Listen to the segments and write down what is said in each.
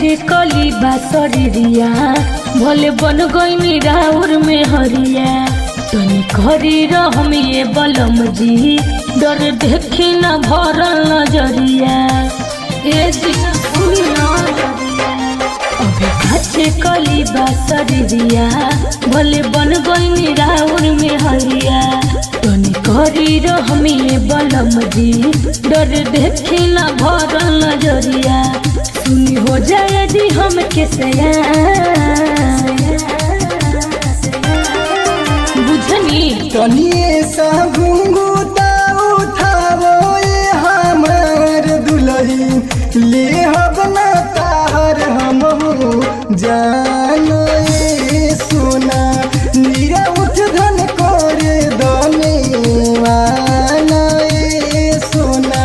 खाचे कली बासरिया भले बन गई राउर में हरिया तनी करी रहम ये बलम जी डर देखी न भरल नजरिया ए जी सुनी ना अबे खाचे कली बासरिया भले बन गई राउर में हरिया तनी करी रहम ये बलम जी डर देखी न भरल नजरिया सुनी हो जाए यदि हम के बुझनी तनिए सा घुंघुता उठावो ये हमार दुलही ले हब ना तार हम जानो ये सोना नीरा उठ धन करे दने वाना ये सोना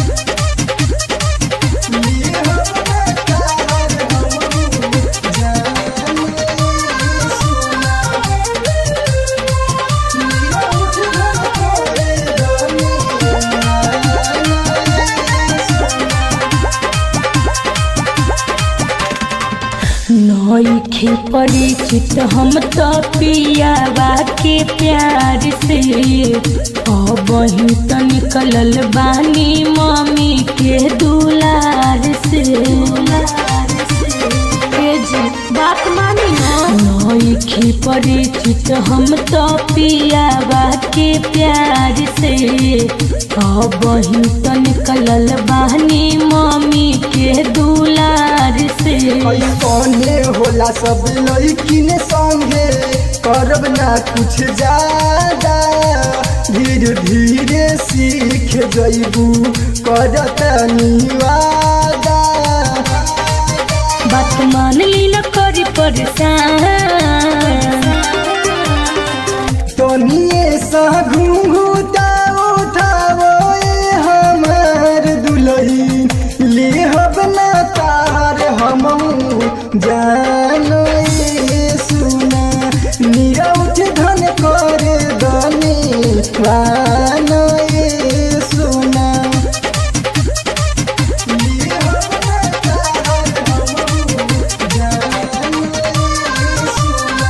ले हब ना तार हम जानो ये सोना नईखे परिचित हम तो पियावा के प्यार से अब ही तो निकलल बानी मम्मी के दुलार से ए जी बात मानी ना नईखे परिचित हम तो पियावा के प्यार से अब ही तो निकलल बानी मम्मी के दुलार से कौने होला सब लड़किन संगे करब ना कुछ ज्यादा धीरे धीरे सीख जइबू करत निवादा बात मान ली न करी परेशान तनिए सा घुंघुता उठावो ये हमार दुलही ले हब ना तार हम जानो ये सुना नीरा उठ धन करे दने वानो ये सुना ले हब ना तार हम जानो ये सुना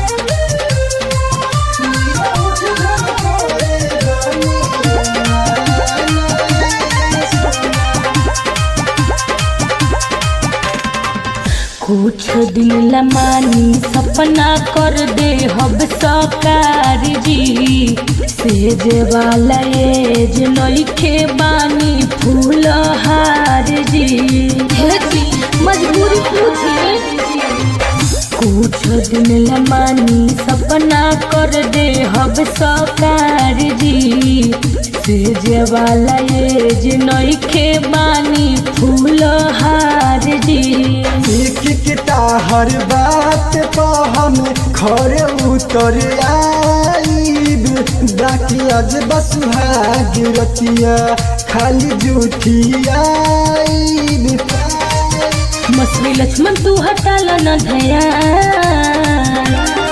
कुछ दिन लमानी सपना कर दे हब सकार जी सेज वाला एज नइखे बानी फूल हार जी हे जी मजबूरी पूछी कुछ दिन लमानी सपना कर दे हब सकार जी सेज वाला एज नइखे बानी फूल हार जी एक किता हर बात पा हम खरे उतर आईब बाकी आज बस भाग रतिया खाली झूठी आईब मछली लक्ष्मण तू हटाल न ध्यान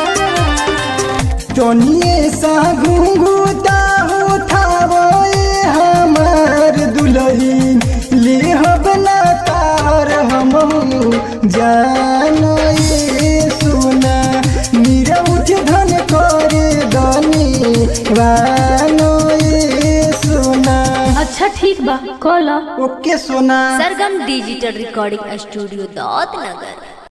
तनिए सा घुंघुता उठावो ये हमार दुलही ले हब ना तार हम जानो ये सुना नीरा उठ धन करे दनी वानो ये सुना अच्छा ठीक बा कल okay Sona Sargam digital recording studio Daut नगर